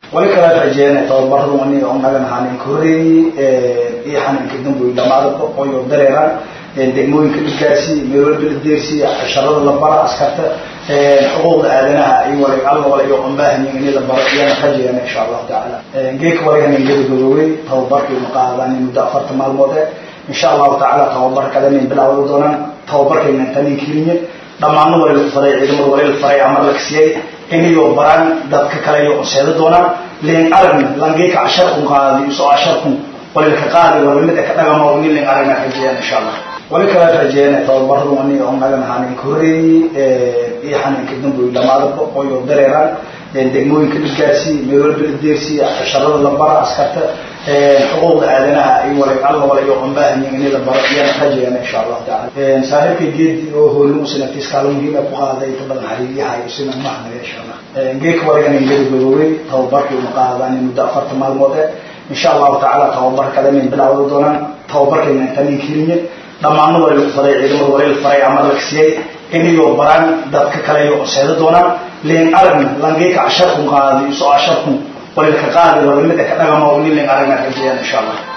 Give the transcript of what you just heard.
wali kala rajeena tababaradu aniga unagan hanin koreey iyo xaninka damboy dhamaada qoyo dareeraan degmooyinka dhigaasi meel walba la deersiya casharada la bara askarta xuquuqda aadanaha iyo wala alla wala iyo qambaahanyin in la baro iyana rajeena insha allahu tacaala geedka waligan ingada godoobay tababarkii maqaadan muddo afarta maalmood eh insha allahu tacaala tababar kale nin bilaawada doonaan tababarkayna tanin keliya dhammaanna wali la faray ciidamada wali la faray amar la kasiyay inayo baraan dadka kale iyo unseeda doonaan leen aragna langeeka casharkun qaadi iso casharkun wali laka qaadi wala mid ka dhagamo nin leen aragna rajeeyaan insha allah wali kala rajeena tababaradu aniga unagan hanin koreey iyo xaninka damboy dhamaada qoyo dareeraan degmooyinka dhigaasi meel walba la deersiya casharada la bara askarta xuquuqda aadanaha iyo wala alla wala iyo qambaahanyin in la baro iyana rajeena insha allahu tacaala saaxiibka geedi oo hoolin sanadkiis kaalin muhiima ku qaaday inta badan xariiriyaha iyo sina mahnaga insha allah geedka waligan ingada godoobay tababarkii maqaadan muddo afarta maalmood eh insha allahu tacaala tababar kale nin bilaawada doonaan tababarkayna tanin keliya dhammaanna wali la faray ciidamada wali la faray amar la kasiyay inayo baraan dadka kale iyo unseeda doonaan leen aragna langeeka casharkun qaadi iso casharkun wali laka qaadi wala mid ka dhagamo nin leen aragna rajeeyaan insha allah